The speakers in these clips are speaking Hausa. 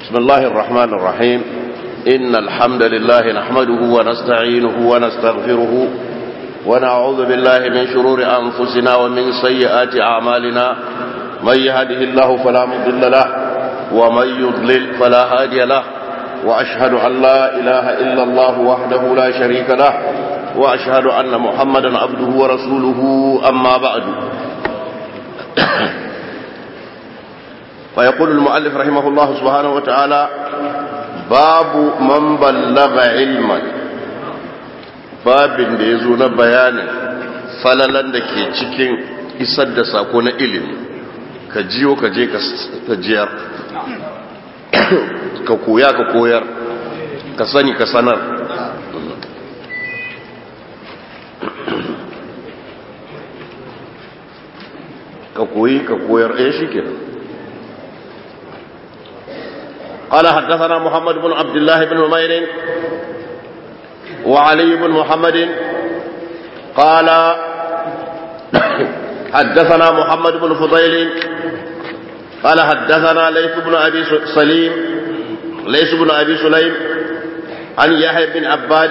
بسم الله الرحمن الرحيم إن الحمد لله نحمده ونستعينه ونستغفره ونعوذ بالله من شرور أنفسنا ومن سيئات أعمالنا من يهده الله فلا مضل له ومن يضلل فلا هادي له وأشهد أن لا إله إلا الله وحده لا شريك له وأشهد أن محمدا عبده ورسوله أما بعد ويقول المؤلف رحمه الله سبحانه وتعالى باب من بلغ علما babin da ya zo na bayanin falalan da ke cikin isar da sako na ilimi ka jiyo ka je ka jiyar ka koya ka koyar ka sani ka sanar ka koyi ka koyar ɗaya shi kenan قال حدثنا محمد بن عبد الله بن عمير وعلي بن محمد قال حدثنا محمد بن فضيل قال حدثنا ليث بن ابي سليم ليث بن ابي سليم عن يحيى بن عباد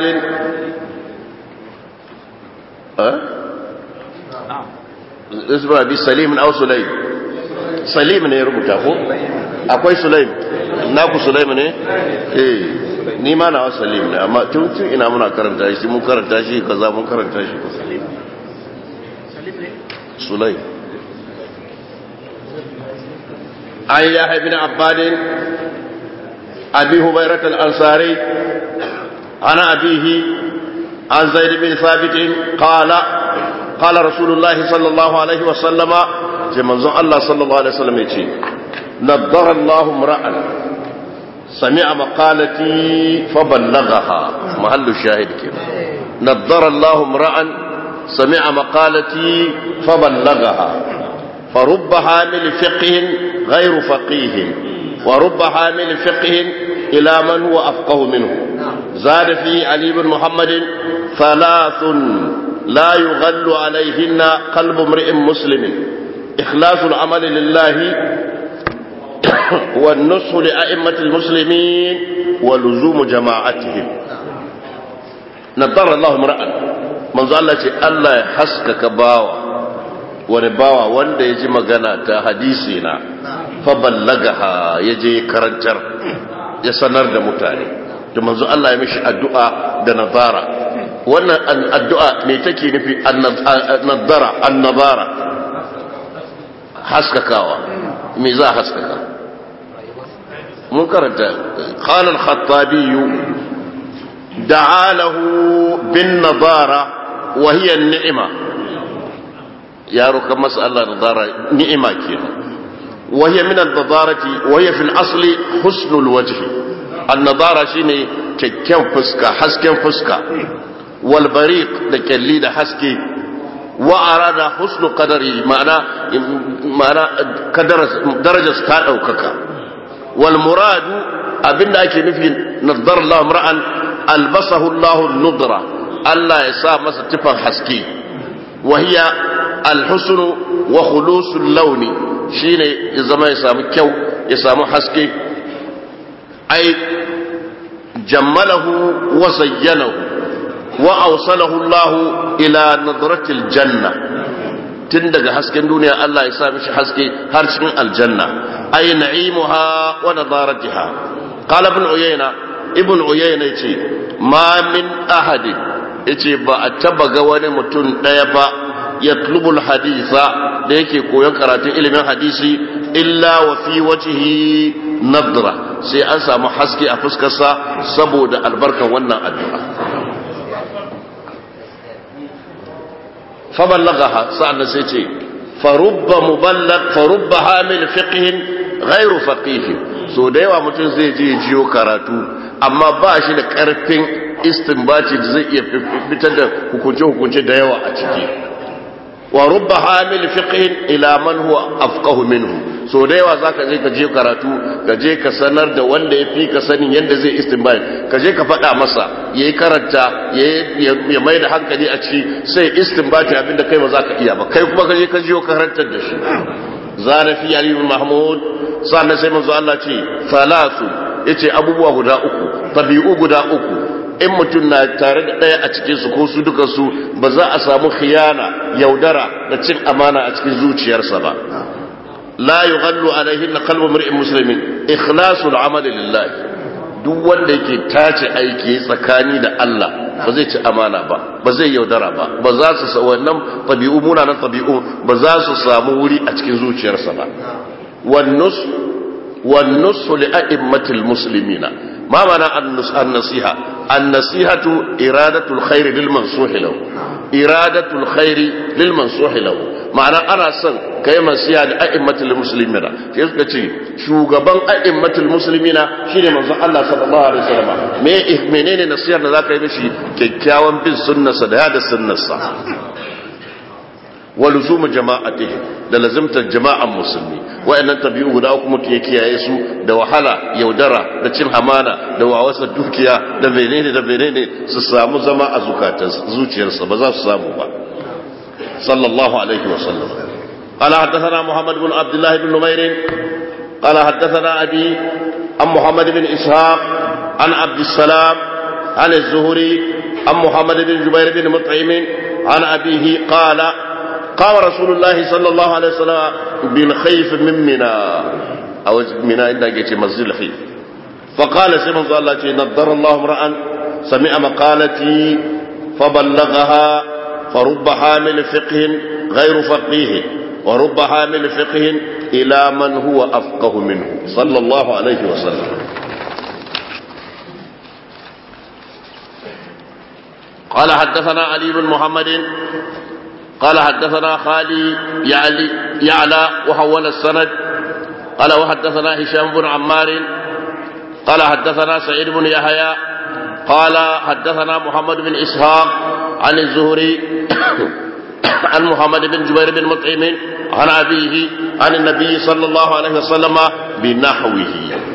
أه؟ ليث بن ابي سليم او سليم سليم ne ya rubuta ko akwai sulaim naku sulaim ne eh ni ma na salim ne amma tun tun ina muna karanta shi mun karanta shi kaza mun karanta shi salim sulaim an ya ibn abbad abi hubayrat al-ansari ana abihi an zaid bin thabit qala qala rasulullah sallallahu alaihi wa sallama ce manzon Allah sallallahu alaihi wasallam ya ce نضر الله امرأ سمع مقالتي فبلغها محل الشاهد كده نضر الله امرأ سمع مقالتي فبلغها فرب حامل فقه غير فقيه ورب حامل فقه إلى من هو أفقه منه زاد في علي بن محمد ثلاث لا يغل عليهن قلب امرئ مسلم إخلاص العمل لله والنصح لأئمة المسلمين ولزوم جماعتهم نضر الله امرأ من ظل الله يحسكك باوا wani bawa wanda ya ji magana ta hadisi na faballagaha ya je karantar ya sanar da mutane da manzo Allah ya mishi addu'a da nazara wannan addu'a me take nufi annadara annabara haskakawa me za a haskaka mun karanta qala al-khattabi da'a lahu bin nadara wa hiya an-ni'ma yaro kan mas'ala nadara ni'ima kenan wa hiya min an-nadarati wa hiya fi al-asli husnul wajh an-nadara shine kyakkyan fuska hasken fuska wal bariq da kyalli da haske wa arada husnu qadari ma'ana ma'ana darajar ta daukaka wal muradu abinda ake nufi nadar Allah mar'an albasahu Allah nudra Allah ya sa masa tifan haske wa hiya alhusn wa khulusul launi shine ya zama ya samu kyau ya samu haske ai jammalahu wa zayyanahu wa awsalahu Allah ila nadratil janna tun daga hasken duniya Allah ya sa mishi haske har cikin aljanna ay na'imuha wa nadaratiha qala ibn uyayna ibn uyayna yace ma min ahad yace ba a taba ga wani mutum daya ba yatlubu alhaditha da yake koyon karatun ilimin hadisi illa wa fi wajhihi nadra sai an samu haske a fuskarsa saboda albarkan wannan addu'a فبلغها سعد سيتي فرب مبلغ فرب حامل فقه غير فقيه so da yawa mutum zai je jiyo karatu amma ba shi da karfin istinbaci da zai iya fitar da hukunce-hukunce da yawa a ciki wa rubba hamil fiqhin ila man huwa afqahu minhu so da yawa zaka je ka je karatu ka je ka sanar da wanda ya fi ka sanin yadda zai istinbat ka je ka faɗa masa yayi karanta ya mai da hankali a ciki sai istinbati abinda kai ba za ka iya ba kai kuma ka je ka jiyo karantar da shi zana fi ali mahmud sannan sai manzo Allah ce salatu yace abubuwa guda uku tabi'u guda uku in mutum na tare da ɗaya a cikin su ko su duka su ba za a samu khiyana yaudara da cin amana a cikin zuciyarsa ba la yughallu alaihinna qalbu mar'in muslimin ikhlasul amali lillah duk wanda yake tace aiki tsakani da Allah ba zai ci amana ba ba zai yaudara ba ba za su sa wannan tabi'u munanan tabi'u ba za su samu wuri a cikin zuciyarsa ba wan nus wan nus li a'immatil muslimina ma mana an-nasiha an-nasihatu iradatul khair lil mansuh lahu iradatul khair lil mansuh lahu ma'ana ana son kai masiya da a'immatul muslimina sai suka ce shugaban a'immatul muslimina shine manzon Allah sallallahu alaihi wasallam me menene nasiyar da zaka yi mishi kyakkyawan bin sunnarsa da yada sunnarsa wa luzumu jama'atihi da lazimtar jama'an musulmi wa'annan tabi'u guda uku mutum ya kiyaye su da wahala yaudara da cin hamana da wawasa dukiya da menene da menene su samu zama a zukatan zuciyarsa ba za su samu ba sallallahu alaihi wa sallam قال حدثنا محمد بن عبد الله بن نمير قال حدثنا أبي عن محمد بن إسحاق عن عبد السلام عن الزهري عن محمد بن جبير بن مطعم عن أبيه قال قام رسول الله صلى الله عليه وسلم بالخيف من منى أو منى عندك يجي مسجد الخيف فقال سيدنا الله نضر الله امرأ سمع مقالتي فبلغها فرب حامل فقه غير فقيه ورب حامل فقه إلى من هو أفقه منه صلى الله عليه وسلم قال حدثنا علي بن محمد قال حدثنا خالي يعلي يعلى وحول السند قال وحدثنا هشام بن عمار قال حدثنا سعيد بن يحيى قال حدثنا محمد بن إسحاق عن الزهري عن محمد بن جبير بن مطعم عن أبيه عن النبي صلى الله عليه وسلم بنحوه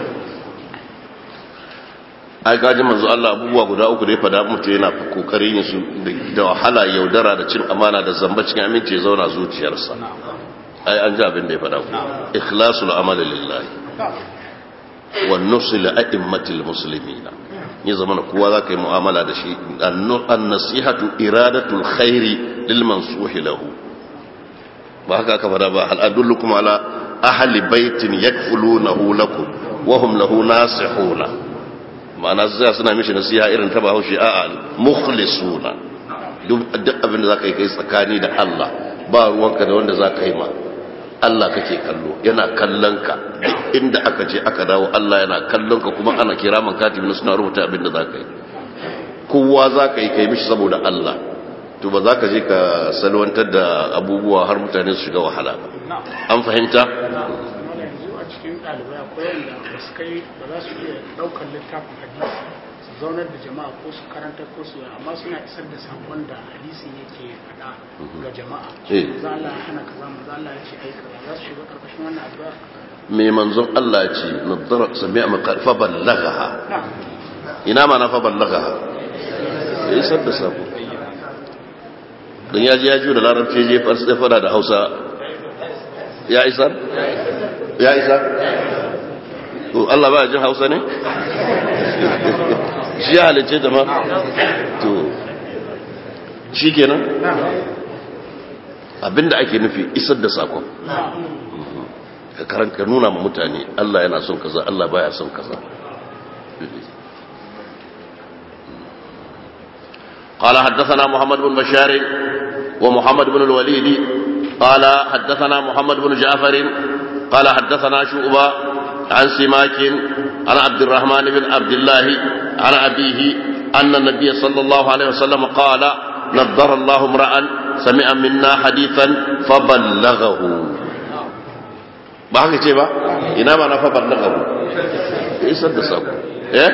ai gaji manzo Allah abubuwa guda uku da ya fada mutu yana kokarin yin su da wahala yaudara da cin amana da zamba cikin aminci ya zauna zuciyarsa ai an ji abin da ya fada ku ikhlasul amali lillahi wa nusul a'immatil muslimin ya zama na kowa za ka yi mu'amala da shi an nasihatu iradatul khairi lil mansuhi lahu ba haka aka fada ba hal adullukum ala ahli baitin yakfulunahu lakum wa hum lahu nasihuna ma'ana zai suna mishi nasiha irin ta bahaushe a'a mukhlisuna duk abin da za ka yi kai tsakani da Allah ba ruwanka da wanda za ka yi ma Allah kake kallo yana kallon ka inda aka ce aka dawo Allah yana kallon ka kuma ana kira man katibin suna rubuta abin da za ka yi kowa za ka yi kai mishi saboda Allah to ba za ka je ka salwantar da abubuwa har mutane su shiga wahala ba an fahimta cikin ɗalibai akwai wanda ba su kai ba za su iya ɗaukar littafin hadisi su zaunar da jama'a ko su karanta ko su amma suna isar da sakon da hadisin yake faɗa ga jama'a za Allah ya hana kaza manzo Allah ya ce ai kaza za su shiga karkashin wannan addu'a me manzon Allah ya ce nadara sami'a maqal fa ballaghaha ina ma na fa ballaghaha ya isar da sako dan ya ji ya ji da larabci je fara da Hausa ya isar ya isa to Allah ba jin hausa ne shi ya halice ta ma to shi kenan abinda ake nufi isar da sakon ka karanta nuna ma mutane Allah yana son kaza Allah baya son kaza قال حدثنا محمد بن بشار ومحمد بن الوليد قال حدثنا محمد بن جعفر قال حدثنا شعبة عن سماك عن عبد الرحمن بن عبد الله عن أبيه أن النبي صلى الله عليه وسلم قال نضر الله امرأ سمع منا حديثا فبلغه ba haka ce ba ina ma na fa ballaga ku isar da sako eh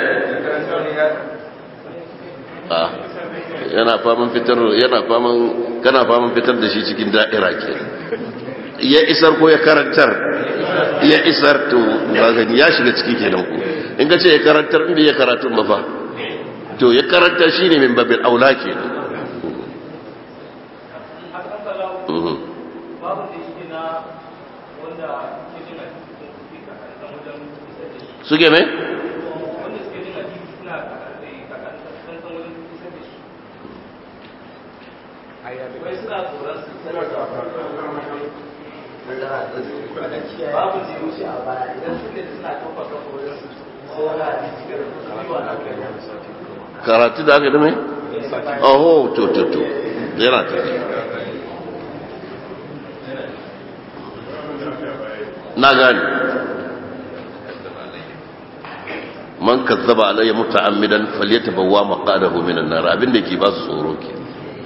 ah yana faman fitar yana faman kana faman fitar da shi cikin da'ira ke ya isar ko ya karantar ya isar to gani ya shiga ciki kenan ku in ka ce ya karantar inda ya karatu ba fa to ya karantar shine min babil aula kenan suke me? wai suna tsoron su babu zai wuce a baya idan suke suna kafa kafa wajen su sai wani hadisi ga rubuwa na kai karatu da aka dame? oho to to to yana ta na gani man kazzaba alayya muta'ammidan falyatabawwa maqadahu minan nar abinda ke ba su tsoro ke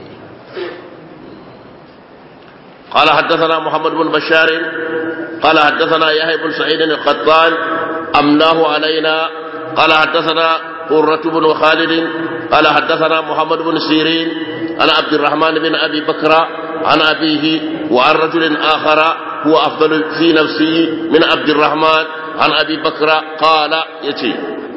قال حدثنا محمد بن بشار قال حدثنا يحيى بن سعيد القطان أملاه علينا قال حدثنا قرة بن خالد قال حدثنا محمد بن سيرين عن عبد الرحمن بن أبي بكر عن أبيه وعن رجل آخر هو أفضل في نفسه من عبد الرحمن عن أبي بكر قال يتي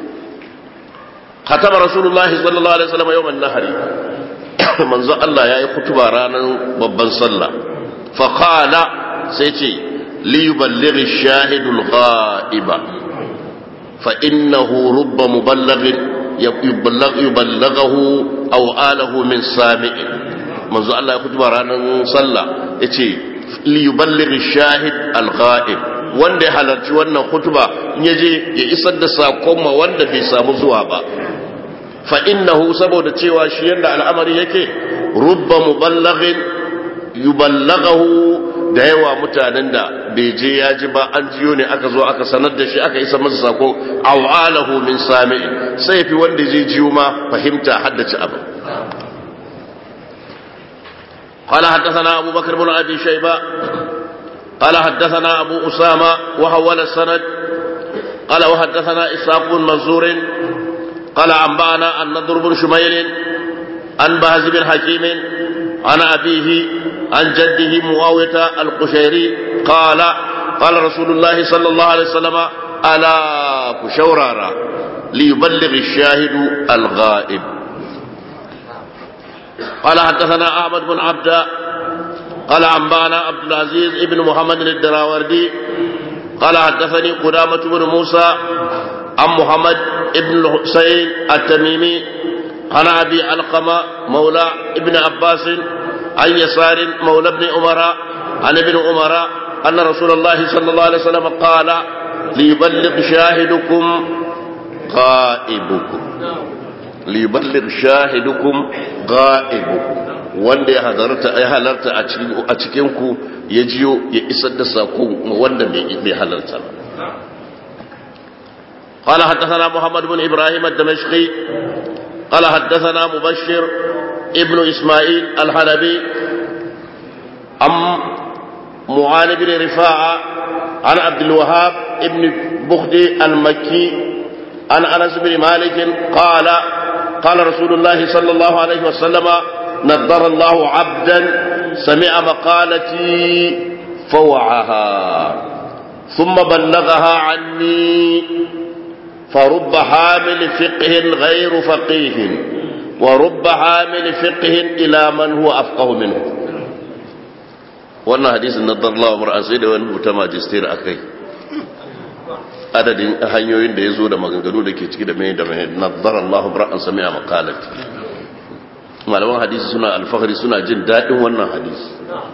ختم رسول الله صلى الله عليه وسلم يوم النهر منذ الله يا خطبة رانا ببن صلى فقال سيتي ليبلغ الشاهد الغائب فإنه رب مبلغ يبلغ يبلغه أو آله من سامع منذ الله يخطب رانا صلى يتي ليبلغ الشاهد الغائب wanda ya halarci wannan kutuba in yaje ya isar da sakon ma wanda bai samu zuwa ba fa innahu saboda cewa shi yanda al'amari yake rubba muballighin yuballaghahu da yawa mutanen da bai je ya ji ba an jiyo ne aka zo aka sanar da shi aka isa masa sako awalahu min sami'in sai fi wanda zai jiyo ma fahimta haddace abu قال حدثنا أبو بكر بن أبي شيبة قال حدثنا أبو أسامة وحول السند قال وحدثنا إسحاق بن منصور قال أنبأنا النضر بن شميل عن بهز بن حكيم عن أبيه عن جده معاوية القشيري قال قال رسول الله صلى الله عليه وسلم ألا كشورارا ليبلغ الشاهد الغائب قال حدثنا أحمد بن عبد قال أنبانا عبد العزيز بن محمد الدراوردي قال حدثني قدامة بن موسى عن محمد بن الحسين التميمي عن أبي علقمة مولى ابن عباس عن يسار مولى ابن عمر عن ابن عمر أن رسول الله صلى الله عليه وسلم قال ليبلغ شاهدكم غائبكم ليبلغ شاهدكم غائبكم wanda ya halarta ya halarta a cikin ku ya jiyo ya isar da sako wanda bai halarta قال حدثنا محمد بن إبراهيم الدمشقي قال حدثنا مبشر ابن إسماعيل الحلبي عن معان بن رفاعة عن عبد الوهاب ابن بخدي المكي عن أنس بن مالك قال قال رسول الله صلى الله عليه وسلم نضر الله عبدا سمع مقالتي فوعها ثم بلغها عني فرب حامل فقه غير فقيه ورب حامل فقه إلى من هو أفقه منه wannan hadisin na darlawa mura sai da wani rubuta majistir a kai adadin hanyoyin da ya zo da maganganu da ke ciki da mai da mai nadar Allah mura an sami a makalat malaman hadisi suna alfahari suna jin daɗin wannan hadisi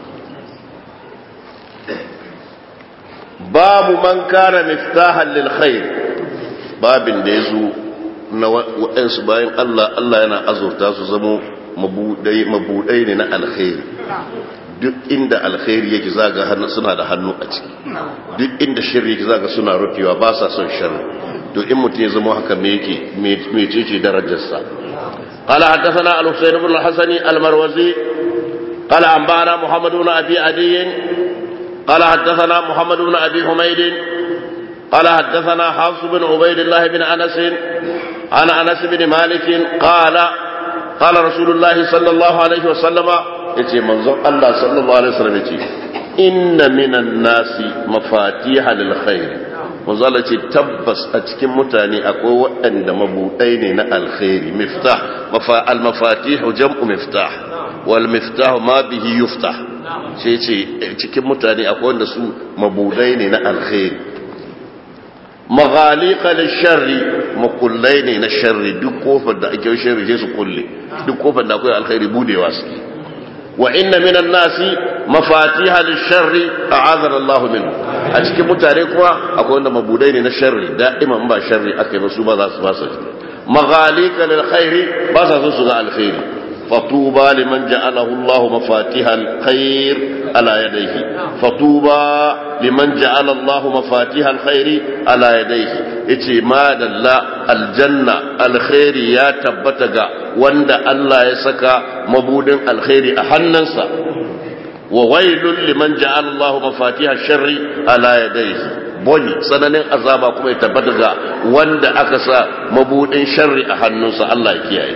babu man kana miftahan lil khair babin da ya zo na waɗansu bayan Allah Allah yana azurta su zamo mabudai ne na alkhairi duk inda alkhairi yake zaga suna da hannu a ciki duk inda shirri yake zaga suna rufewa ba sa son sharri to in mutum ya zama haka me yake me ce darajarsa قال حدثنا الحسين بن الحسن المروزي قال أنبانا محمد بن أبي عدي قال حدثنا محمد بن أبي حميد قال حدثنا حفص بن عبيد الله بن أنس عن أنس بن مالك قال قال رسول الله صلى الله عليه وسلم yace manzon Allah sallallahu alaihi wasallam yace inna minan nasi mafatiha lil khair manzo Allah ce tabbas a cikin mutane akwai waɗanda mabudai ne na alkhairi miftah mafa al mafatih jam'u miftah wal miftah ma bihi yuftah sai ce cikin mutane akwai wanda su mabudai ne na alkhairi maghaliqa lisharri makullai ne na sharri duk kofar da ake sharri sai su kulle duk kofar da akwai alkhairi budewa suke wa inna minan nasi mafatiha lisharri a'adana Allah minhu a cikin mutane kuma akwai wanda mabudai ne na sharri da'iman ba sharri akai ba su ba za su ba su maghalika lil khairi ba sa so su ga alkhairi فطوبى لمن جعله الله مفاتيح الخير على يديه فطوبى لمن جعل الله مفاتيح الخير على يديه yace ma dalla aljanna alkhairi ya tabbata ga wanda Allah ya saka mabudin alkhairi a hannunsa wa wailul liman ja'ala Allah mafatiha sharri ala yadayhi boni sananin azaba kuma ya tabbata ga wanda aka sa mabudin sharri a hannunsa Allah ya kiyaye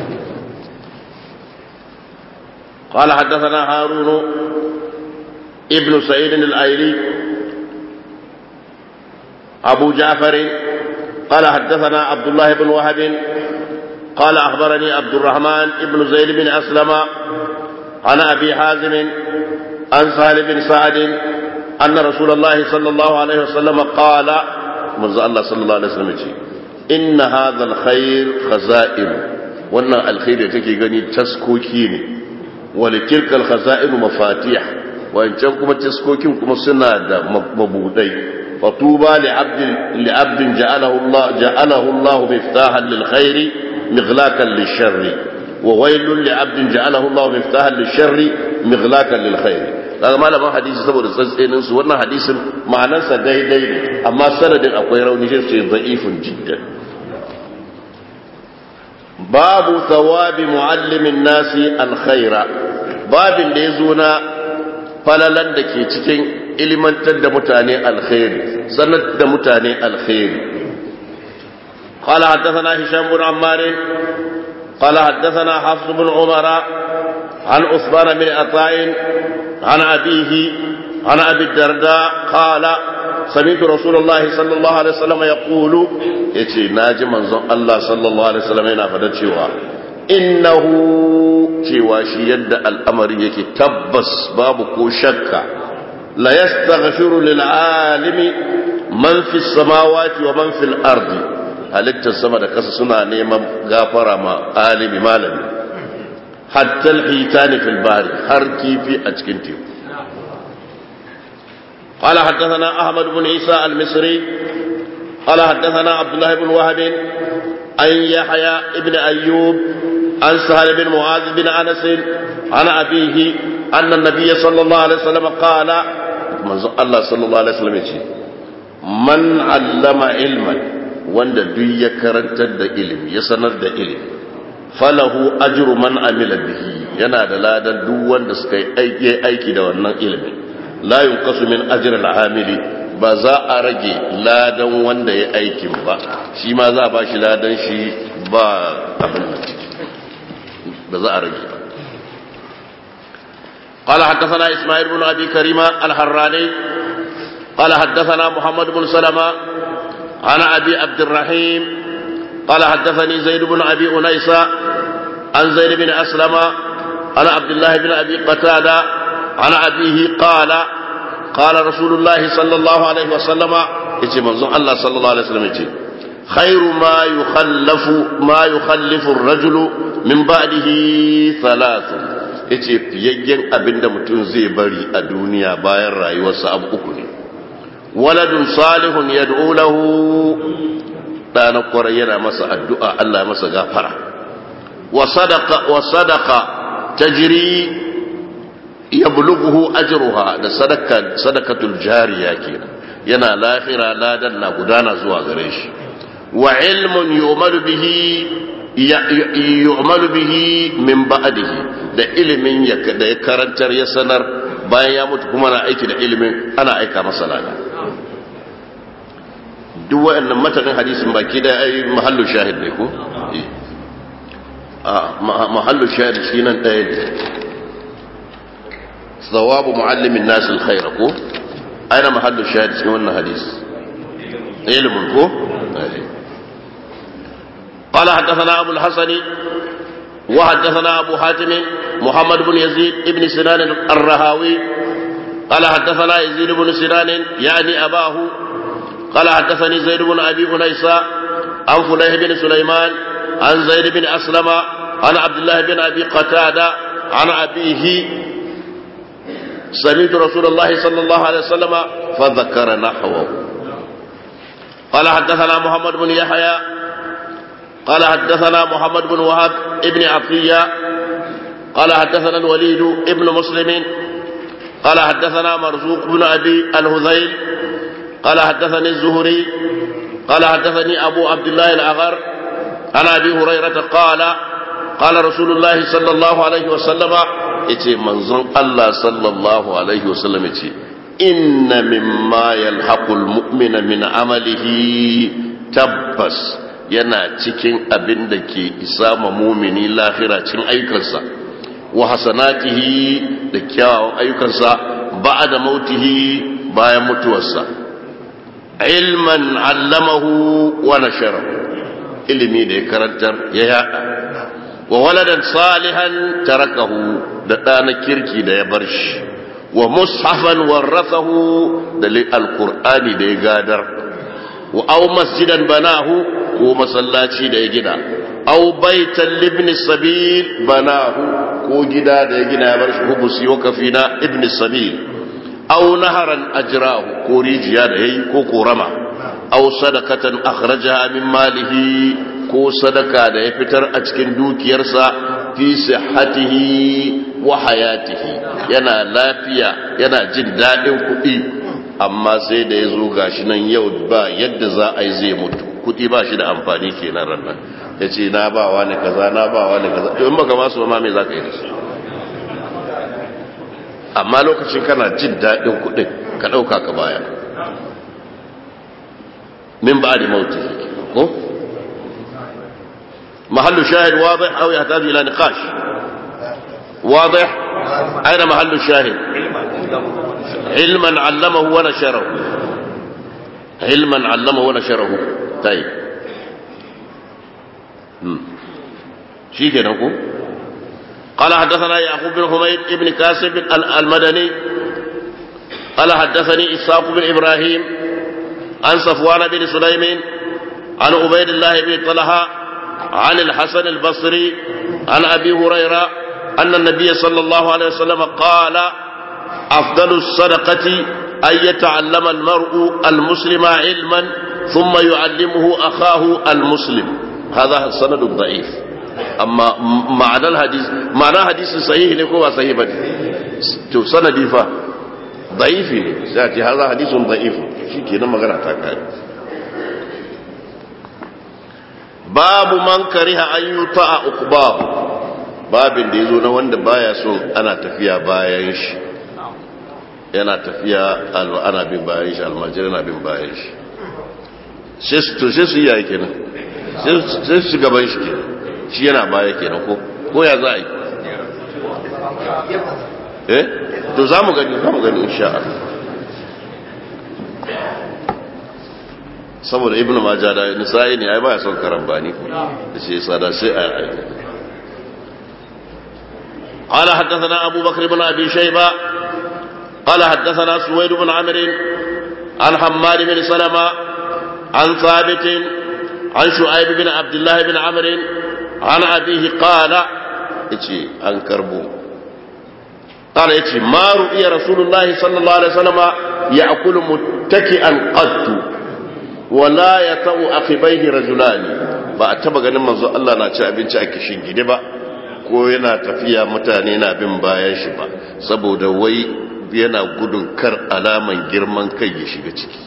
قال حدثنا هارون ابن سعيد الايلي ابو جعفر قال حدثنا عبد الله بن وهب قال اخبرني عبد الرحمن ابن زيد بن اسلم عن ابي حازم عن سهل بن سعد ان رسول الله صلى الله عليه وسلم قال من الله صلى الله عليه وسلم ان هذا الخير خزائن wannan alkhairi da take gani taskoki ne ولتلك الخزائن مفاتيح وإن كما تسكوكين كما سنة مبودي فطوبى لعبد لعبد جعله الله جعله الله مفتاحا للخير مغلاقا للشر وويل لعبد جعله الله مفتاحا للشر مغلاقا للخير daga malaman hadisi saboda tsantsenin su wannan hadisin ma'anarsa daidai ne amma sanadin akwai rauni shi ce da'ifun jiddan babu thawabi muallimin nasi alkhaira babin da ya zo na falalan da ke cikin ilimantar da mutane alkhairi sanar da mutane alkhairi قال حدثنا هشام بن عمار قال حدثنا حفص بن عمر عن عثمان بن عطاء عن أبيه عن أبي الدرداء قال سمعت رسول الله صلى الله عليه وسلم يقول يتي ناجي منظم الله صلى الله عليه وسلم ينا فدا cewa innahu cewa shi yadda al'amari yake tabbas babu ko shakka la yastaghfiru lil alimi man fi samawati wa man fil ardi halittar sama da kasa suna neman gafara ma alimi malami hatta al-hitani fil bari har kifi a cikin teku قال حدثنا أحمد بن عيسى المصري قال حدثنا عبد الله بن وهب عن يحيى بن أيوب عن سهل بن معاذ بن أنس عن أبيه أن النبي صلى الله عليه وسلم قال من الله صلى الله عليه وسلم من علم علما wanda duk ya karantar da ilimi ya sanar da ilimi falahu ajru man amila bihi yana da ladan duk wanda suka yi aiki da wannan ilimin la yunqasu min ajri al-amili ba za a rage ladan wanda ya aikin ba shi ma za a ba shi ladan shi ba abin ba za a rage ba قال حدثنا إسماعيل بن أبي كريمة الحراني قال حدثنا محمد بن سلمة عن أبي عبد الرحيم قال حدثني زيد بن أبي أنيسة عن زيد بن أسلم عن عبد الله بن أبي قتادة عن أبيه قال قال رسول الله صلى الله عليه وسلم يجي منظوم الله صلى الله عليه وسلم يجي خير ما يخلف ما يخلف الرجل من بعده ثلاث yace fiyayyen abin da mutum zai bari a duniya bayan rayuwarsa abu uku ne waladun salihun yad'u lahu ɗana kwarai yana masa addu'a Allah masa gafara wa sadaqa wa sadaqa tajri yablughu ajruha da sadaka sadakatul jariya kenan yana lahira ladan na gudana zuwa gare shi wa ilmun yu'malu bihi yu'malu bihi min ba'dihi da ilimin da ya karantar ya sanar bayan ya mutu kuma na aiki da ilimin ana aika masa lada duk waɗannan matanin hadisin baki da ai mahallu shahid ne ko a mahallu shahid shi nan ɗaya ne tsawabu muallimin nasu alkhaira ko aina mahallu shahid cikin wannan hadis ilimin ko قال حدثنا أبو الحسن وحدثنا أبو حاتم محمد بن يزيد بن سنان الرهاوي قال حدثنا يزيد بن سنان يعني أباه قال حدثني زيد بن أبي أنيسة عن فليح بن سليمان عن زيد بن أسلم عن عبد الله بن أبي قتادة عن أبيه سمعت رسول الله صلى الله عليه وسلم فذكر نحوه قال حدثنا محمد بن يحيى قال حدثنا محمد بن وهب ابن عطية قال حدثنا الوليد ابن مسلم قال حدثنا مرزوق بن أبي الهذيل قال حدثني الزهري قال حدثني أبو عبد الله الأغر عن أبي هريرة قال قال رسول الله صلى الله عليه وسلم yace manzon Allah sallallahu alaihi wasallam yace inna mimma yalhaqul mu'mina min amalihi tabbas yana cikin abin da ke isa ma mumini lafira cin aikansa wa hasanatihi da kyawawan ayyukansa ba'da mautihi bayan mutuwarsa ilman allamahu wa nasharahu ilimi da ya karantar ya yada wa waladan salihan tarakahu da ɗana kirki da ya bar shi wa mushafan warrasahu da alkur'ani da ya gadar wa aw masjidan banahu ko masallaci da ya gina aw baitan libni sabil banahu ko gida da ya gina ya bar shi hubusi wa kafina ibn sabil aw naharan ajrahu ko rijiya da yayi ko korama aw sadakatan akhrajaha min malihi ko sadaka da ya fitar a cikin dukiyarsa fi sihhatihi wa hayatihi yana lafiya yana jin daɗin kuɗi amma sai da ya zo gashi nan yau ba yadda za a yi zai mutu kuɗi ba shi da amfani kenan rannan ya ce na ba wa ne kaza na ba wa ne kaza in baka masu ma me za ka yi da su amma lokacin kana jin daɗin kuɗin ka ɗauka ka baya min ba da mauti ko محل شاهد واضح أو يحتاج إلى نقاش واضح أين محل الشاهد علما علمه ونشره علما علمه ونشره طيب شيء كده نقول قال حدثنا يعقوب بن حميد بن كاسب المدني قال حدثني إسحاق بن إبراهيم عن صفوان بن سليم عن عبيد الله بن طلحه عن الحسن البصري عن أبي هريرة أن النبي صلى الله عليه وسلم قال أفضل الصدقة أن يتعلم المرء المسلم علما ثم يعلمه أخاه المسلم هذا السند الضعيف أما معنى الحديث معنى حديث صحيح لكم صحيح بدي تو سندي فا ضعيف سيأتي هذا حديث ضعيف شيء كنا مغنى تاكاري babu man kariha an yi ta a ukubahu babin da ya zo na wanda baya so ana tafiya bayan shi yana tafiya ana bin bayan shi almajir yana bin bayan shi to sai su yi yaya kenan sai su gaban shi kenan shi yana baya kenan ko ko ya za a yi eh to za mu gani za mu gani insha Allah saboda ibn majah da nisa'i ne ai baya son karambani da shi yasa da sai ai ai قال حدثنا أبو بكر بن أبي شيبة قال حدثنا سويد بن عمرو عن حماد بن سلمة عن ثابت عن شعيب بن عبد الله بن عمرو عن أبيه قال إتي عن كربو قال إتي ما رؤي رسول الله صلى الله عليه وسلم يأكل متكئا قد wala ya ta'u akibaihi rajulani ba a taba ganin manzo Allah na ci abinci a kishin gidi ba ko yana tafiya mutane na bin bayan shi ba saboda wai yana gudun kar alaman girman kai ya shiga ciki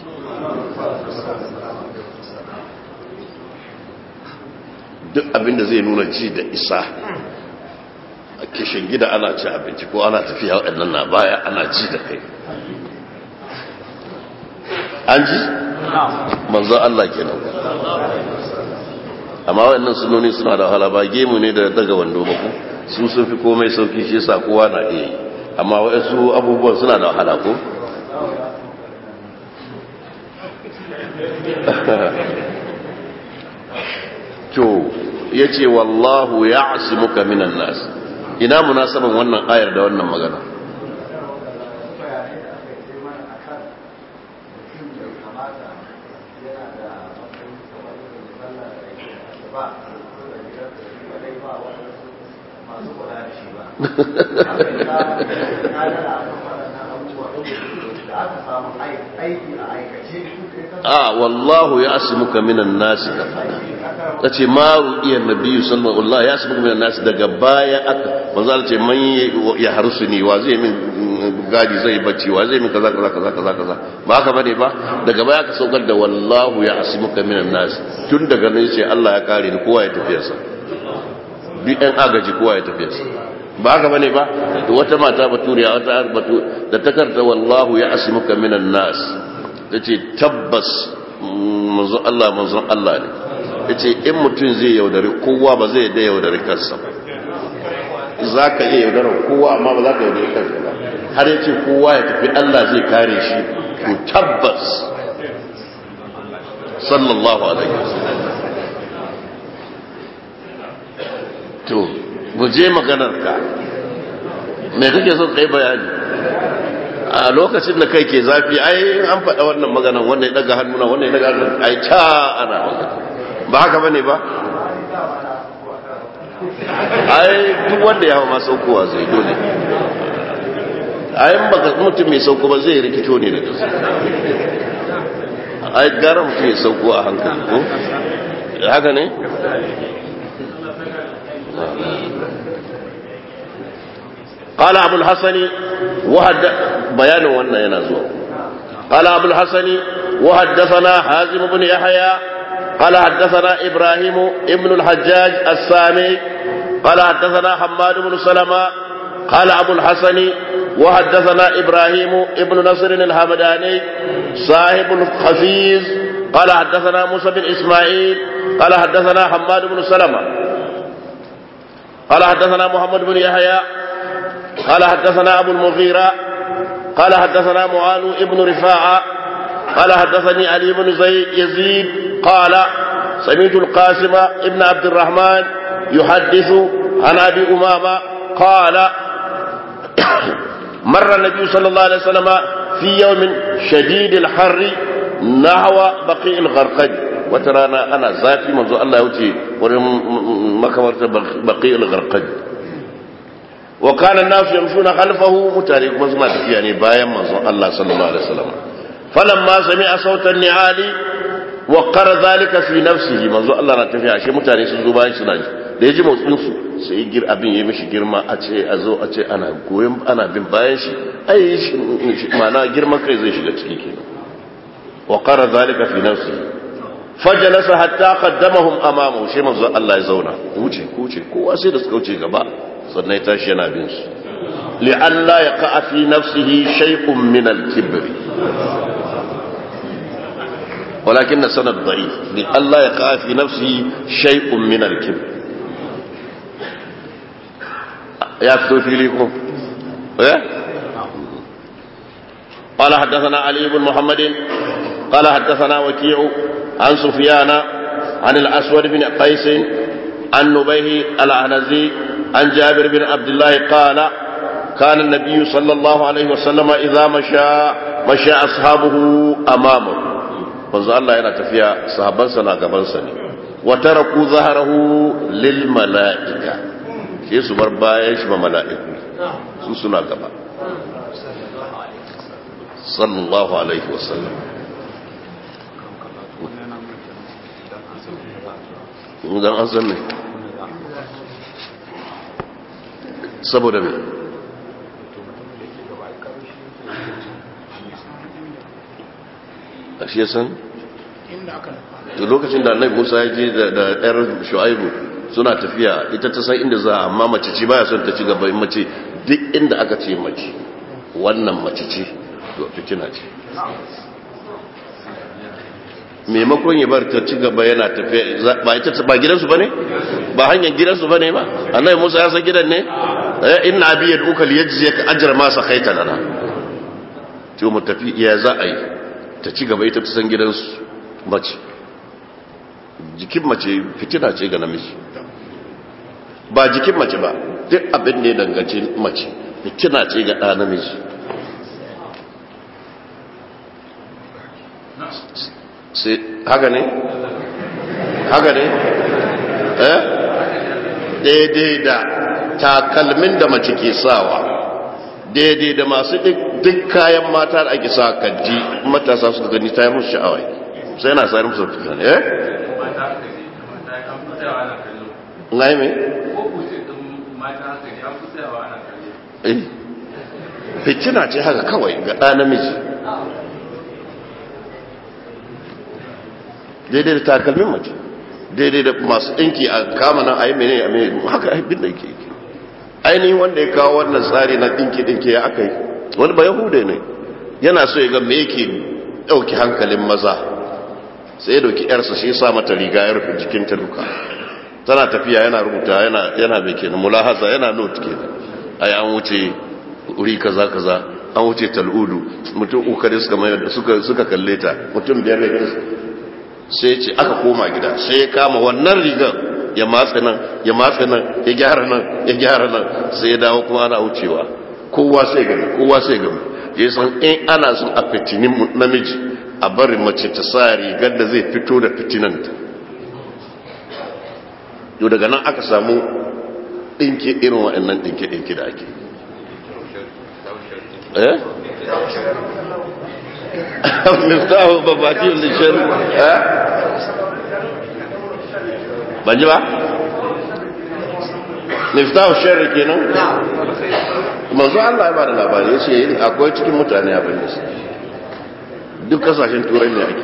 duk abinda zai nuna ji da isa a kishin gida ana ci abinci ko ana tafiya waɗannan na baya ana ji da kai an ji? manzo Allah kenan amma waɗannan sunoni suna da wahala ba gemu ne da daga wando ba ku su sun fi komai sauki shi yasa kowa na iya yi amma waɗansu abubuwan suna da wahala ko to yace wallahu ya'simuka minan nas ina munasaban wannan ayar da wannan magana yana da matsayin kamar irin sallar da yake asuba ko da gidan da shi ba dai ba waɗansu masu kula da shi ba. Na gana a kan waɗannan abubuwa da aka samu aiki a aikace a wallahu ya asimuka minan nasi ka fada ta ce ma ru'iyar nabiyu sallallahu alaihi ya asimuka minan nasi daga baya aka manzo Allah ce man ya harsu ni wa zai min gadi zai bacci wa zai min kaza kaza kaza kaza kaza ba haka bane ba daga baya aka saukar da wallahu ya asimuka minan nasi tun daga nan ce Allah ya kare ni kowa ya tafiyarsa duk ɗan agaji kowa ya tafiyarsa ba haka bane ba wata mata baturiya wata batu da ta karta wallahu ya asimuka minan nas ta ce tabbas manzon Allah manzon Allah ne ya ce in mutum zai yaudari kowa ba zai da yaudari kansa ba za ka iya yaudarar kowa amma ba za ka yaudari kansa ba har ya ce kowa ya tafi Allah zai kare shi to tabbas sallallahu alaihi wasallam to guje maganar ka me kake so kai bayani a lokacin da kai ke zafi ai an faɗa wannan maganan wannan ya daga hannuna wannan ya daga hannuna ai ta ana magana ba haka bane ba ai duk wanda ya hawa ma saukowa zai dole ai in baka mutum mai sauko ba zai rikito ne da gaske ai gara mutum ya sauko a hankali ko haka ne قال أبو الحسن وحد بيان وانا ينازو قال أبو الحسن وحدثنا حازم بن يحيى قال حدثنا إبراهيم ابن الحجاج السامي قال حدثنا حماد بن سلمة قال أبو الحسن وحدثنا إبراهيم ابن نصر الهمداني صاحب الخفيز قال حدثنا موسى بن إسماعيل قال حدثنا حماد بن سلمة قال حدثنا محمد بن يحيى قال حدثنا أبو المغيرة قال حدثنا معاذ ابن رفاعة قال حدثني علي بن زي يزيد قال سمعت القاسم ابن عبد الرحمن يحدث عن أبي أمامة قال مر النبي صلى الله عليه وسلم في يوم شديد الحر نحو بقيع الغرقد وترانا أنا ذاتي منذ الله يوتي مكبرة بقيع الغرقد وكان الناس يمشون خلفه متارك مزما يعني بايا منذ الله صلى الله عليه وسلم فلما سمع صوت النعال وقر ذلك في نفسه منذ الله na tafiya ashe mutane sun zo bayan suna da ya ji motsin su sai gir abin ya mishi girma a ce a zo a ce ana goyon ana bin bayan shi ai mana girman kai zai shiga ciki kenan wa qara zalika fi nafsihi fajalasa hatta qaddamahum amamahu shi manzo Allah ya zauna wuce wuce kowa sai da suka wuce gaba sannan ya tashi yana bin su li'alla yaqa fi nafsihi shay'un min al-kibr ولكن السند ضعيف لئلا يقع في نفسه شيء من الكبر يكتب في لكم قال حدثنا علي بن محمد قال حدثنا وكيع عن سفيان عن الأسود بن قيس عن نبيه العنزي عن جابر بن عبد الله قال كان النبي صلى الله عليه وسلم إذا مشى مشى أصحابه أمامه manzo Allah yana tafiya sahabbansa na gabansa ne wa taraku zaharahu lil mala'ika sai su bar bayan shi ba mala'iku su suna gaba sallallahu alaihi wasallam idan an san ne saboda me a shi san to lokacin da annabi Musa ya je da ɗayar Shu'aibu suna tafiya ita ta san inda za amma mace ce baya son ta ci gaba mace duk inda aka ce mace wannan mace ce to fitina ce maimakon ya bar ta ci gaba yana tafiya ba ita ba gidansu bane ba hanyar gidansu bane ba annabi Musa ya san gidan ne inna abi yad'uka liyajziyaka ajra ma saqaita lana to mu tafi ya za a yi ta ci gaba ita ta san gidansu mace jikin mace fitina ce ga namiji ba jikin mace ba duk abin da ya danganci mace fitina ce ga ɗa namiji sai haka ne haka ne eh daidai da takalmin da mace ke sawa daidai da masu duk kayan mata da ake sa kanti matasa suka gani ta yi musu sha'awa sai na sayar musu fitan eh ngai me eh fitina ce haka kawai ga ɗa namiji daidai da takalmin mace daidai da masu ɗinki a kama nan a yi mene a mene haka abin da yake yake ainihin wanda ya kawo wannan tsari na ɗinki ɗinki ya aka yi wani ba yahuda ne yana so ya ga me yake ɗauki hankalin maza sai ya ɗauki yarsa shi sa mata riga ya rufe jikin ta duka tana tafiya yana rubuta yana yana mai kenan mulahaza yana note kenan ai an wuce wuri kaza kaza an wuce tal'udu mutum uku da suka mai suka suka kalle ta mutum biyar ne sai ce aka koma gida sai ya kama wannan rigar ya matsa nan ya matsa nan ya gyara nan ya gyara nan sai ya dawo kuma ana wucewa kowa sai gami kowa sai gami ya san in ana son a fitinin namiji a bari mace ta sa rigar da zai fito da fitinanta yau daga nan aka samu ɗinke irin waɗannan ɗinke-ɗinke da ake eh miftahu babatiyun lishar eh ban ji ba miftahu sharri kenan manzo Allah ya bada labari yace akwai cikin mutane abin da su duk kasashen turai ne ake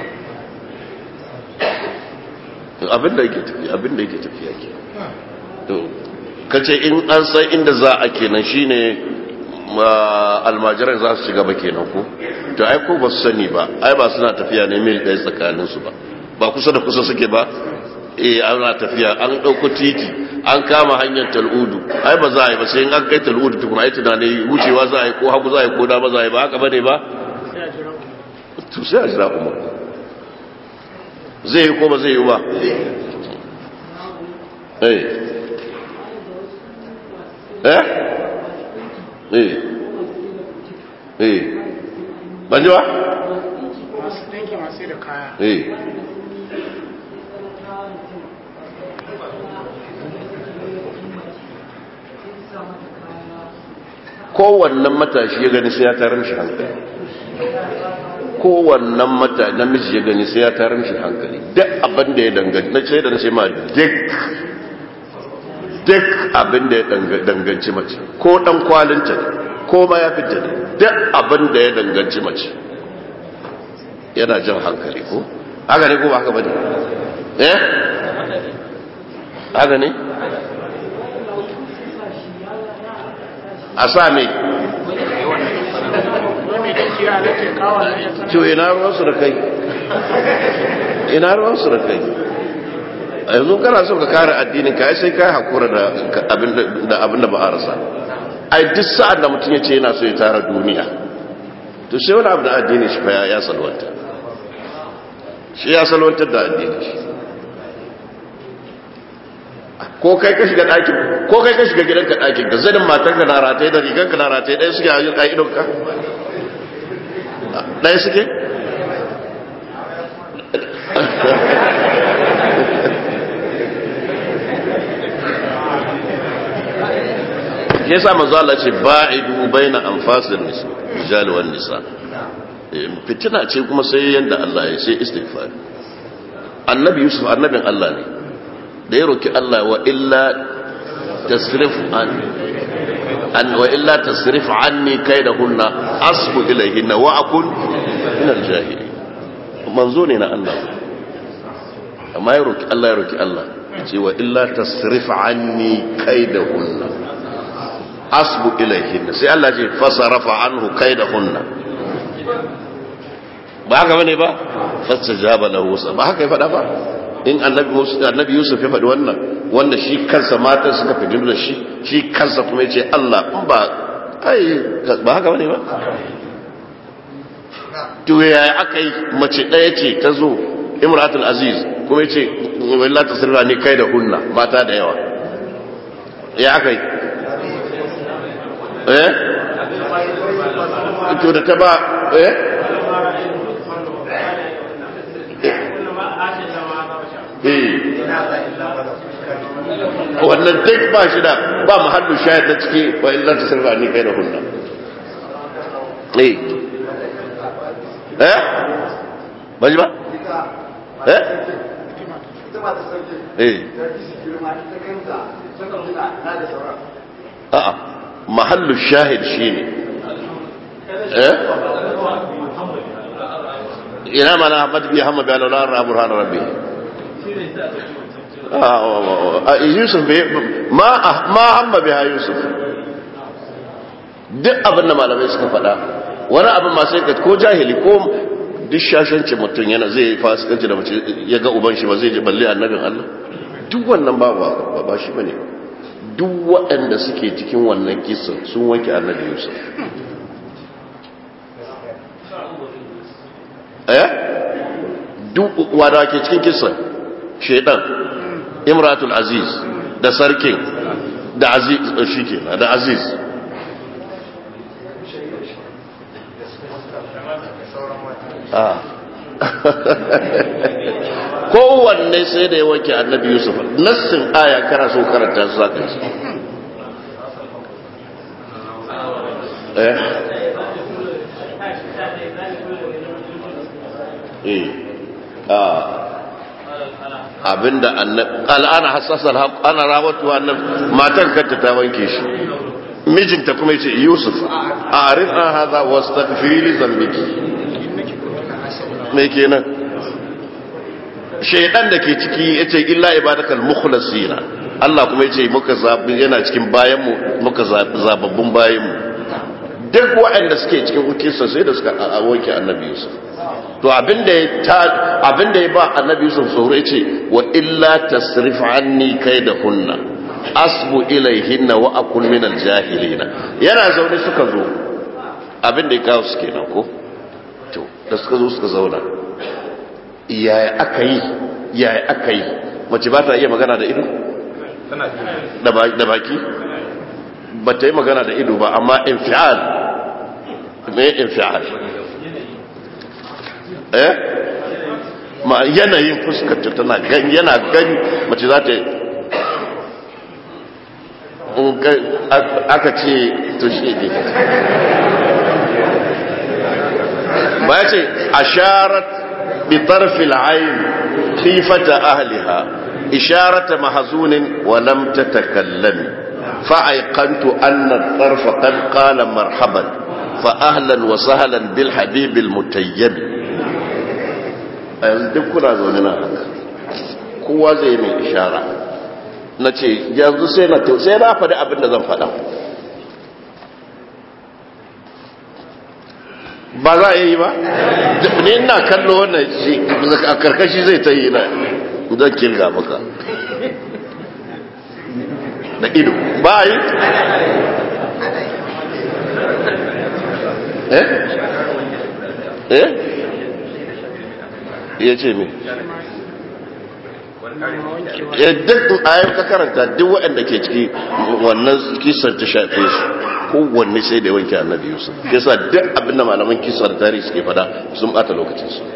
abin da yake tafiya abin da yake tafiya ke to kace in an san inda za a kenan shine almajiran za su shiga ba kenan ko to ai ko ba su sani ba ai ba suna tafiya ne mil ɗaya tsakanin su ba ba kusa da kusa suke ba eh ana tafiya an ɗauko titi an kama hanyar tal'udu ai ba za a yi ba sai in an kai tal'udu tukuna ai tunani wucewa za a yi ko hagu za a yi ko dama za a yi ba haka ba ne ba to sai a jira umar zai yi ko ba zai yi ba eh eh eh eh ban ji ba masu ɗinki masu da kaya eh kowannan matashi ya gani sai ya tarar shi hankali kowannan mata namiji ya gani sai ya tarar shi hankali duk abin da ya danganci na ce da ce ma duk duk abin da ya danganci mace ko dan kwalinta ne ko ma ya fita ne duk abin da ya danganci mace yana jan hankali ko haka ne ko ba haka bane eh haka ne a sa me wani ɗinki ya nake kawo na ya to ina ruwansu da kai ina ruwansu da kai a yanzu kana so ka kare addinin ka sai kai hakura da abin da ba a rasa ai duk sa'ad da mutum ya ce yana so ya tara duniya to sai wani abu da addini shi fa ya salwanta shi ya salwantar da addini shi ko kai ka shiga ɗakin ko kai ka shiga gidanka ɗakin ka zanin matan ka na rataye da rigan ka na rataye ɗaya suke a yin ƙa'idon ka ɗaya suke ya sa manzo Allah ce ba'idu baina anfasil nisa rijal wan nisa fitina ce kuma sai yanda Allah ya sai istighfar annabi yusuf annabin Allah ne da ya roki Allah wa illa tasrif an an wa illa tasrif anni kaidahunna asbu ilayhinna wa akun min al-jahili manzo ne na Allah amma ya roki Allah ya roki Allah ce wa illa tasrif anni kaidahunna asbu ilayhinna sai Allah ce fasarafa anhu kaidahunna ba haka bane ba fastajaba lahu ba haka ya fada ba in annabi annabi Yusuf ya faɗi wannan wanda shi kansa matan suka fi da shi shi kansa kuma yace Allah in ba ai ba haka bane ba to yaya aka yi mace ɗaya ce ta zo imratul aziz kuma yace wallahi tasirra ne kai da hunna mata da yawa ya aka yi eh to da ta ba eh eh wannan duk ba shi da ba mahallu shayar da ciki wa illa ta sirfa ni kai da hunna eh eh ba ji ba eh eh a'a mahallu shahid shine eh ina mana Ahmad bi Muhammad bi Allah ra burhan rabbi ah Yusuf ma ma hamma biha Yusuf duk abin da malamai suka faɗa wani abin masu yanka ko jahili ko duk shashanci mutum yana zai fasikanci da mace ya ga uban shi ba zai ji balle annabin Allah duk wannan ba ba ba shi bane duk waɗanda suke cikin wannan kisa sun wanke annabi Yusuf eh duk wanda ke cikin kisa shedan imratul aziz da sarkin da aziz shikenan da aziz kowanne sai da ya wanke annabi yusuf nassin aya kana so karanta su zaka ci eh eh ah abinda annabi al'ana hassasal ana rawatu annabi matar kanta ta wanke shi mijinta kuma yace yusuf a'rif an hadha wastaghfir li dhanbiki me kenan shaidan da ke ciki ya ce illa ibadakal mukhlasina Allah kuma ya ce muka zabi yana cikin bayan mu muka zababbun bayan mu duk waɗanda suke cikin hukinsa sai da suka wanke annabi Yusuf to abinda ya ta abinda ya ba annabi Yusuf tsoro ya ce wa illa tasrif anni kaidahunna asbu ilaihinna wa akun min aljahilina yana zaune suka zo abinda ya kawo su kenan ko to da suka zo suka zauna yaya aka yi yaya aka yi mace ba ta iya magana da ido da baki ba ta yi magana da ido ba amma infial me infial eh ma yanayin fuskarta tana gani yana gani mace za ta aka ce to shi ne ba ya ce asharat بطرف العين خيفة أهلها إشارة محزون ولم تتكلم فأيقنت أن الطرف قد قال مرحبا فأهلا وسهلا بالحبيب المتيم duk kuna zaune na haka kowa zai mai ishara na ce yanzu sai na sai na faɗi abin da zan faɗa ba za a yi ba ne ina kallo wannan a karkashi zai ta yi na zan kirga maka da ido ba a yi eh eh ya ce me duk ayyar ka karanta duk waɗanda ke ciki wannan kisan ta shafe su kowanne sai da wanke annabi yusuf yasa duk abinda malaman kisar tarihi suke fada sun bata lokacin su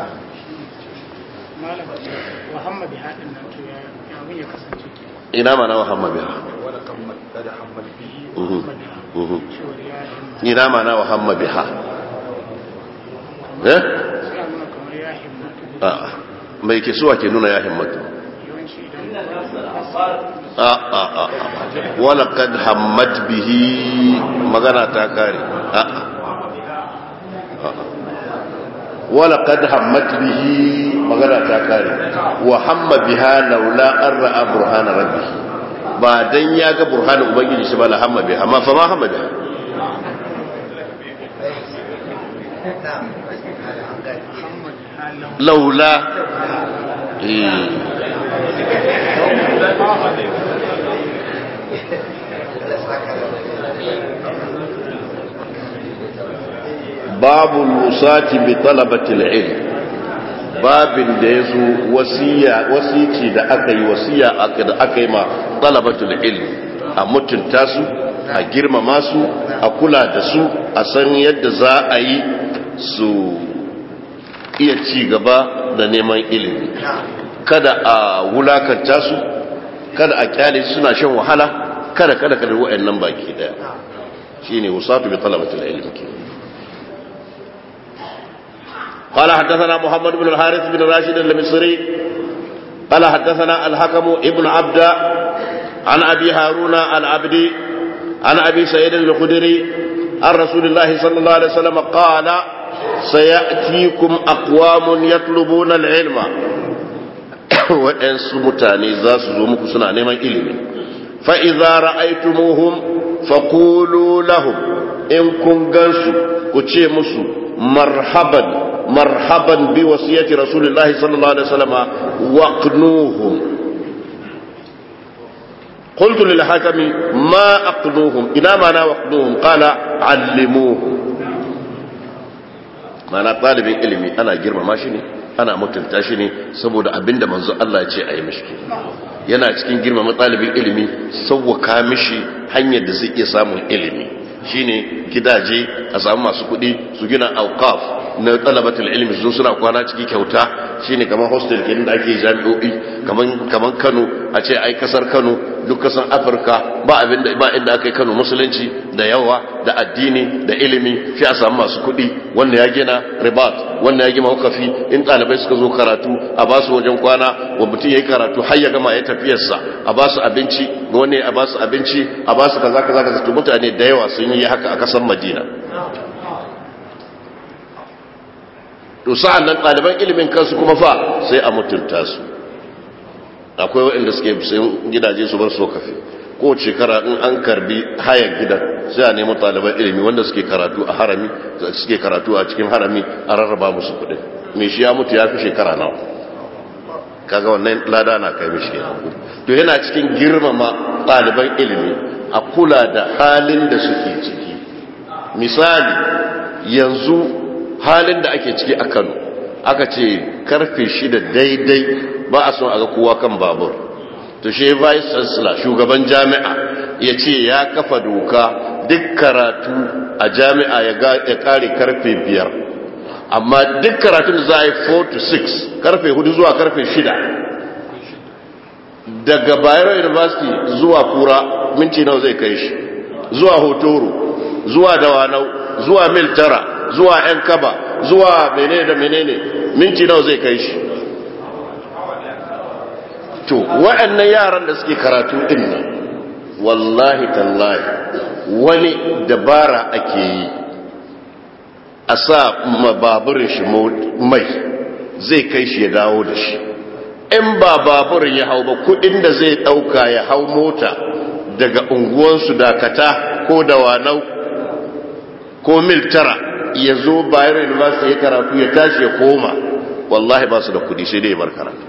ina mana muhammad biha ina mana muhammad biha eh a mai ke suwa ke nuna ya himmatu a a a wala kad hammat bihi magana ta kare a wala kad hammat bihi magana ta kare wa hamma biha laula an ra'a burhana rabbi ba dan ya ga burhanin ubangiji shi ba la hamma biha ma fa ma hamma biha laula babu lusati bi talabatil ilm babin da ya zo wasici da aka yi wasiya da aka yi ma talabatul ilm a mutunta su a girmama su a kula da su a san yadda za a yi su iya ci gaba da neman ilimi kada a wulakanta su kada a kyale suna shan wahala kada kada kada wa'annan baki daya shine wasatu bi talabatil ilmi قال حدثنا محمد بن الحارث بن راشد المصري قال حدثنا الحكم ابن عبد عن ابي هارون العبدي عن ابي سعيد الخدري عن رسول الله صلى الله عليه وسلم قال سياتيكم اقوام يطلبون العلم waɗansu mutane za su zo muku suna neman ilimi fa'iza ra'aitumuhum faƙulu lahum in kun gansu ku ce musu marhaban marhaban bi wasiyati rasulullahi sallallahu alaihi wasallama waqnuhum قلت للحكم ما أقنوهم إلى ما لا وقنوهم قال علموهم ما أنا طالب علمي أنا جرم ماشيني ana mutunta shi ne saboda abinda manzo Allah ce a yi mishi yana cikin girmama ɗalibin ilimi sauwaka mishi hanyar da zai iya samun ilimi shine gidaje a samu masu kuɗi su gina auqaf na talabatul ilmi su suna kwana ciki kyauta shine kamar hostel kenan da ake jami'o'i kaman kaman Kano a ce ai kasar Kano duk kasan Afirka ba abin da ba inda aka yi Kano musulunci da yawa da addini da ilimi sai a samu masu kuɗi wanda ya gina ribat wanda ya gina wakafi in ɗalibai suka zo karatu a ba su wajen kwana wa mutum ya yi karatu har ya gama ya tafiyarsa a ba su abinci ga wani a ba su abinci a ba su kaza kaza kaza to mutane da yawa sun yi haka a kasar Madina to sa'an nan ɗaliban ilimin kansu kuma fa sai a mutunta su akwai waɗanda suke sayan gidaje su bar so kafe ko shekara in an karbi hayar gidan sai a nemi ɗaliban ilimi wanda suke karatu a harami suke karatu a cikin harami a rarraba musu kuɗi mai shi ya mutu ya fi shekara nawa kaga wannan lada na kai mishi to yana cikin girmama ɗaliban ilimi a kula da halin da suke ciki misali yanzu halin da ake ciki a kano aka ce karfe shida daidai ba a son a ga kowa kan babur to shi vice chancellor shugaban jami'a ya ce ya kafa doka duk karatu a jami'a ya kare karfe biyar amma duk karatun da za a yi 4 to 6 karfe 4 zuwa karfe 6 daga bayero university zuwa kura minti nawa zai kai shi zuwa hotoro zuwa dawanau zuwa mil tara zuwa yan kaba zuwa menene da menene minti nawa zai kai shi to waɗannan yaran da suke karatu din nan wallahi tallahi wani dabara ake yi a sa baburin shi mai zai kai shi ya dawo da shi in ba baburin ya hau ba kudin da zai dauka ya hau mota daga unguwansu dakata ko dawanau ko mil tara ya zo bayan university ya karatu ya tashi ya koma wallahi ba su da kudi sai dai bar karatu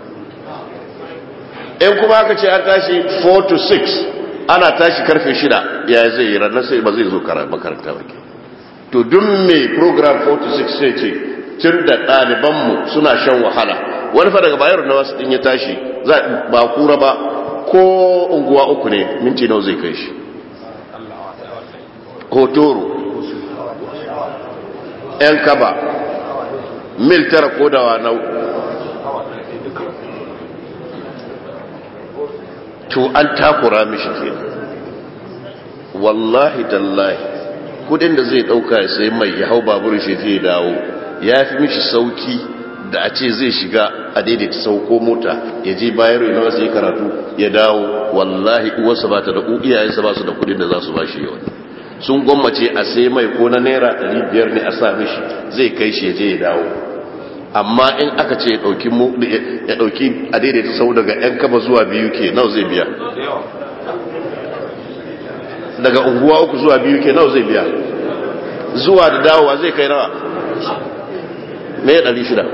in kuma aka ce an tashi 4 to 6 ana tashi karfe 6 ya zai yi ranar sai ba zai zo makaranta ba to duk mai program 4 to 6 sai ce tun da ɗalibanmu suna shan wahala wani fa daga bayar na wasu ɗin ya tashi ba kura ba ko unguwa uku ne minti nawa zai kai shi hotoro yan kaba mil tara ko dawa nau to an takura mishi ke wallahi tallahi kudin da zai dauka ya sai mai ya hau babur shi zai dawo ya fi mishi sauki da a ce zai shiga a daidaita sauko mota ya je bayar ina wasu yi karatu ya dawo wallahi uwarsa ba ta da iyayensa ba su da kudin da za su ba shi yawan sun gwammace a sai mai ko na naira 500 ne a sa mishi zai kai shi ya je ya dawo amma in aka ce ya dauki a daidaita sau daga yan kaba zuwa biyu ke nau zai biya daga unguwa uku zuwa biyu ke nau zai biya zuwa da dawowa zai kai nawa me ya ɗari shida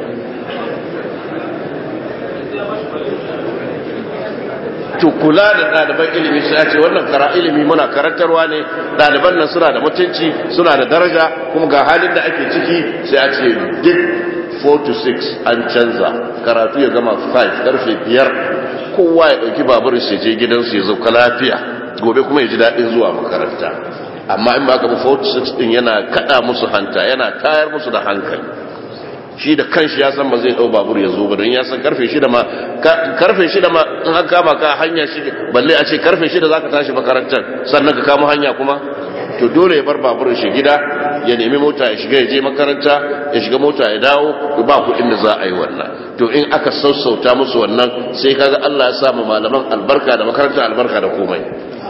to kula da ɗaliban ilimi sai ce wannan kara ilimi muna karantarwa ne ɗaliban nan suna da mutunci suna da daraja kuma ga halin da ake ciki sai a ce duk 4 to 6 an canza karatu ya gama 5 karfe 5 kowa ya ɗauki baburin shi je gidansu ya zauka lafiya gobe kuma ya ji daɗin zuwa makaranta amma in ba ka ba 4 to 6 ɗin yana kaɗa musu hanta yana tayar musu da hankali shi da kanshi ya san ba zai dau babur ya zo ba don ya san karfe shida ma karfe shida ma in an kama ka hanya shi balle a ce karfe shida zaka tashi makarantar sannan ka kama hanya kuma to dole ya bar babur shi gida ya nemi mota ya shiga ya je makaranta ya shiga mota ya dawo ba kuɗin da za a yi wannan to in aka sassauta musu wannan sai kaga Allah ya sa mu malaman albarka da makaranta albarka da komai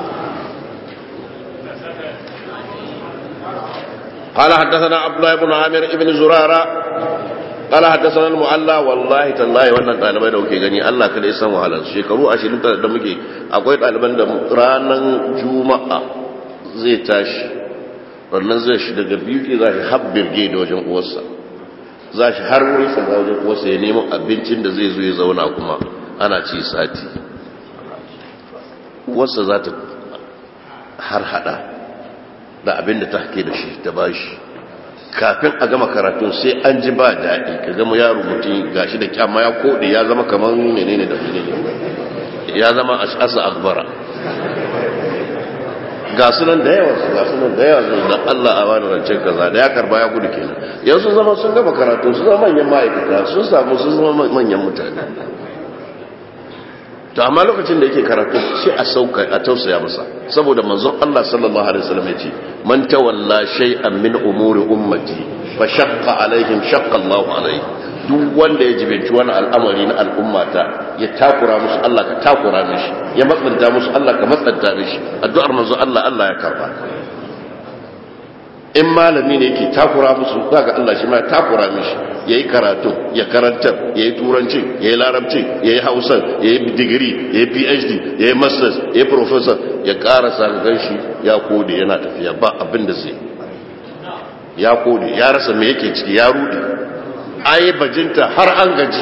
قال حدثنا عبد الله بن عامر بن زرارة قال حدثنا المعلى والله تالله wannan dalibai da kuke gani Allah kada ya san wahalar shekaru 20 da muke akwai daliban da ranan juma'a zai tashi wannan zai shi daga biyu ke za shi habbirge da wajen uwarsa za shi har wuri sa wajen uwarsa ya nemo abincin da zai zo ya zauna kuma ana ci sati uwarsa za ta har hada da abin da ta hake da shi ta bashi kafin a gama karatun sai an ji ba daɗi ka gama yaro mutum gashi da kyamma ya koɗe ya zama kamar menene da menene ya zama asa akbara ga sunan da yawa su ga sunan da yawa su da Allah a wani rancen kaza da ya karba ya gudu kenan yanzu zama sun gama karatu su zama manyan ma'aikata sun samu sun zama manyan mutane to amma lokacin da yake karatu sai a sauka a tausaya masa saboda manzon Allah sallallahu alaihi wasallam yace man tawalla shay'an min umuri ummati fa shaqqa alaihim shaqqa Allahu alaihi duk wanda ya jibinci wani al'amari na al'ummata ya takura musu Allah ka takura mishi ya matsanta musu Allah ka matsanta mishi addu'ar manzo Allah Allah ya karba in malami ne yake takura musu zaka Allah shi ma ya takura mishi yayi karatu ya karantar yayi turanci yayi larabci yayi hausa yayi digiri yayi PhD yayi masters yayi professor ya karasa ganshi ya kode yana tafiya ba abin da zai ya kode ya rasa me yake ciki ya rudi ayi bajinta har an gaji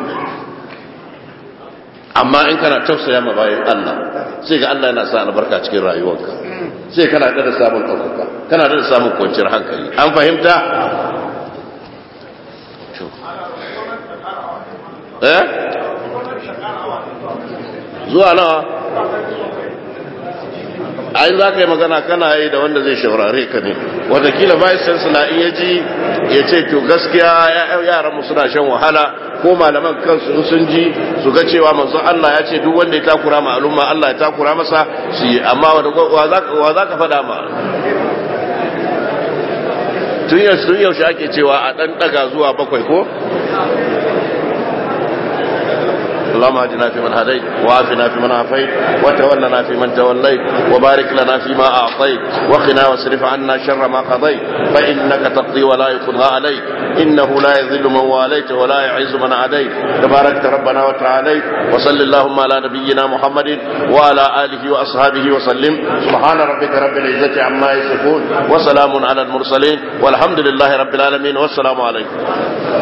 amma in kana tausaya ma bayan Allah sai ga Allah yana sa albarka cikin rayuwarka sai kana da samun ɗaukaka kana da samun kwanciyar hankali an fahimta eh zuwa nawa ai za ka yi magana kana yi da wanda zai shaurare ka ne watakila vice chancellor in ya ji ya ce to gaskiya yaran suna shan wahala ko malaman kansu sun ji su ga cewa manzo Allah ya ce duk wanda ya takura ma al'umma Allah ya takura masa su yi amma wa za ka faɗa ma tun yaushe ake cewa a ɗan ɗaga zuwa bakwai ko اللهم اهدنا فيمن هديت وعافنا فيمن عافيت وتولنا فيمن توليت وبارك لنا فيما اعطيت وقنا واصرف عنا شر ما قضيت فانك تقضي ولا يقضى عليك انه لا يذل من واليت ولا يعز من عاديت تباركت ربنا وتعاليت وصل اللهم على نبينا محمد وعلى اله واصحابه وسلم سبحان ربك رب العزه عما يصفون وسلام على المرسلين والحمد لله رب العالمين والسلام عليكم